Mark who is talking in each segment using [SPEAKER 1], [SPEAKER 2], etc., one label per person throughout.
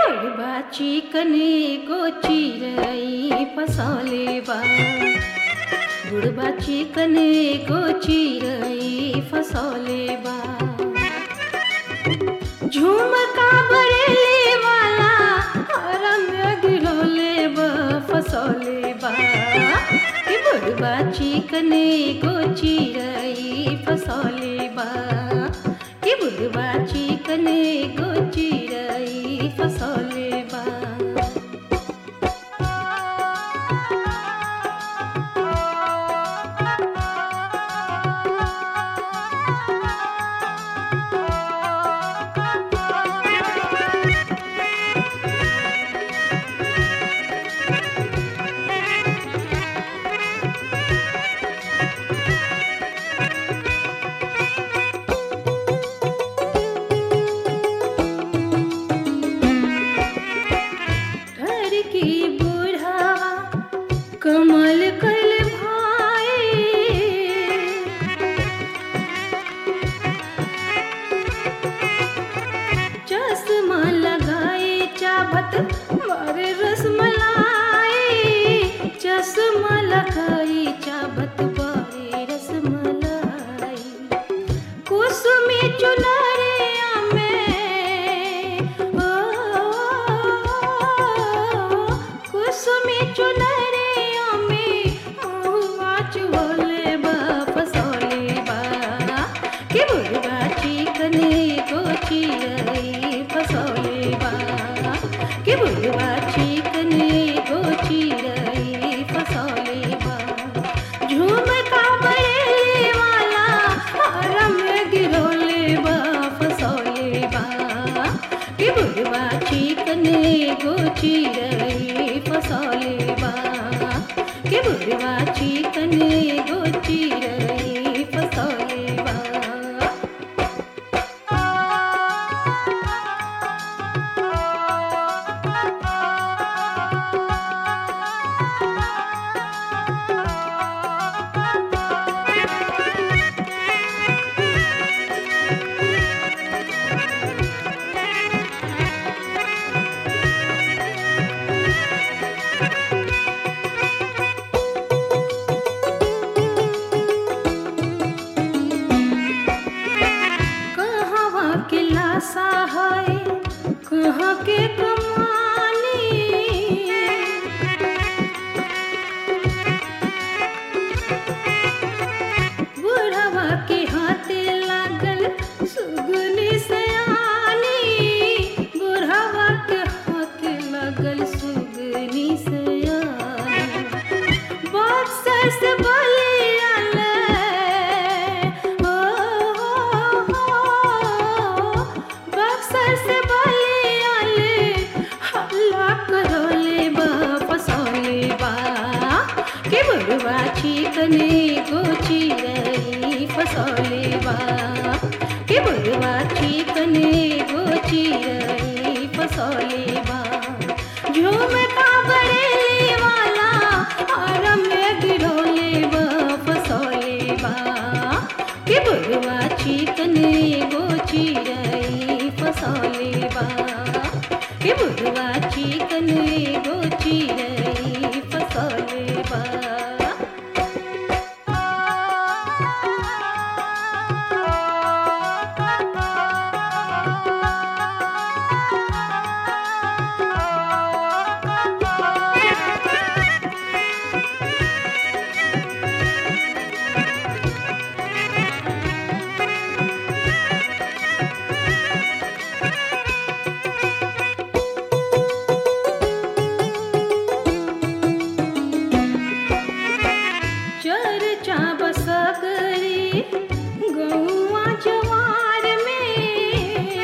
[SPEAKER 1] बड़बा चिकने गो चिरई फसले बा बुढ़बा चिकने गो चिरई फसले बा झुमका बरेली वाला हरम गिरले बा फसले बा कि बुढ़बा चिकने गो चिरई फसले बा कि बुढ़बा चिकने गो चिरई फसले बा घर की बुढ़ावा कमल कल भाई चश्मा लगाए चाबत मारे रसमलाई चश्मा लगाए चाबत बारे रसमलाई कुसुमी चुनरिया में ओ कुसुमी चुनरिया में मुआ चुले बा फसोले बा कि बुढ़वा चिकने को चिरई फसोले बा कि बुढ़वा चिकने को चिरई फसोले बा झुमका बरेली वाला हरम गिरोले बा फसोले बा कि बुढ़वा चिकने गो चिरई फसोले बा कि बुढ़वा चिकने गो चिरई फसोले बा कहवा के लाशा है कहाँ के कमानी बुढ़वा के हाथे लागल सुगनी सयानी बुढ़वा के हाथे लागल सुगनी सयानी बक्सर से बलियाल बक्सर से बलियाल हल्ला करोले बा फसोले बा के बड़वा चिकने गो चिरई फसोले बा के बड़वा चिकने गो चिरई फसोले बा झुमका बरेली वाला आरम में गिरोले बा फसोले बा के बड़वा चिकने गो चिरई फसोले बा के बड़वा चिकने गो चिरई फसोले बा चर्चा बसगरी गौआ जवार में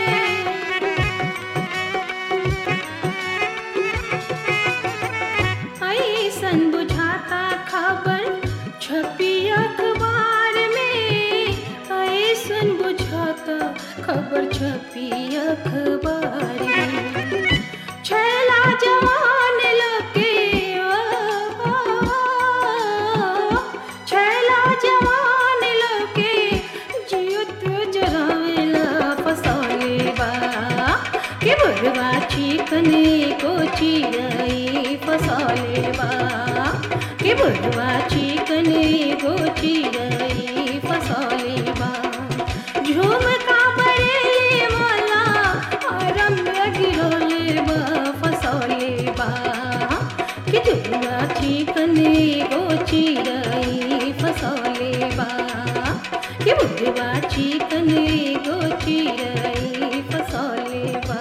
[SPEAKER 1] ऐसन बुझाता खबर छपी अखबार में ऐसन बुझाता खबर छपी अखबार में छैला जवान लोके ओ, छैला जवान लोके जियत जरावेला फसौले बा के बुढ़वा चिकने को चिरई फसले बा कि बुढ़वा चिकने को चिरई फसले बा झुमका बरेली वाला आरम गिरोले बा फसले बा कि बुढ़वा चिकने को चिरई फसले बा कि बुढ़वा चिकने को चिरई फसले बा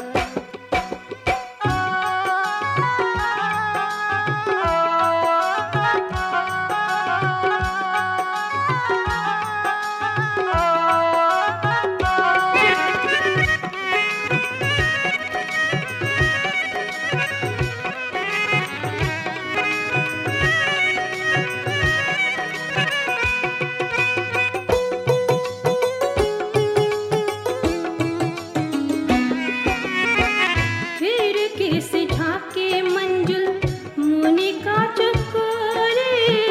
[SPEAKER 1] फिर किस झाके मंजुल मुनि का चकोरे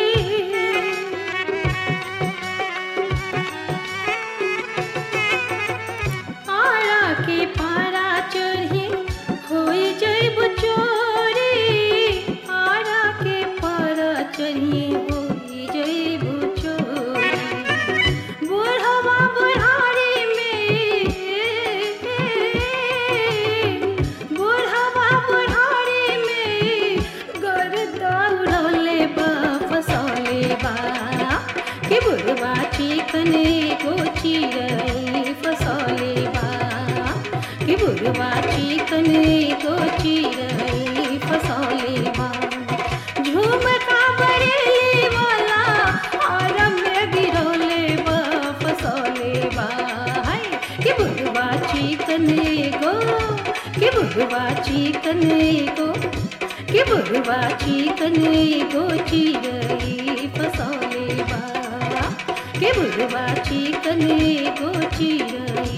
[SPEAKER 1] आरा के पारा चढ़े होई जैब चोरी आरा के पारा चढ़े होई जैब चोरी बुढ़वा बुढ़ारी में बुढ़वा बुढ़ारी में गर्दा उड़ौले बा फसौले बा कि बुढ़वा चिकने को चिरई फसौले बा कि बुढ़वा चिकने को चिरई फसौले बा झुमका बरेली वाला आरम में गिरौले बा फसौले बा हाय कि बुढ़वा चिकने को कि बुढ़वा चिकने को कि बुढ़वा चिकने को चिरई फसौले बा कि बुढ़वा चिकने को चिरई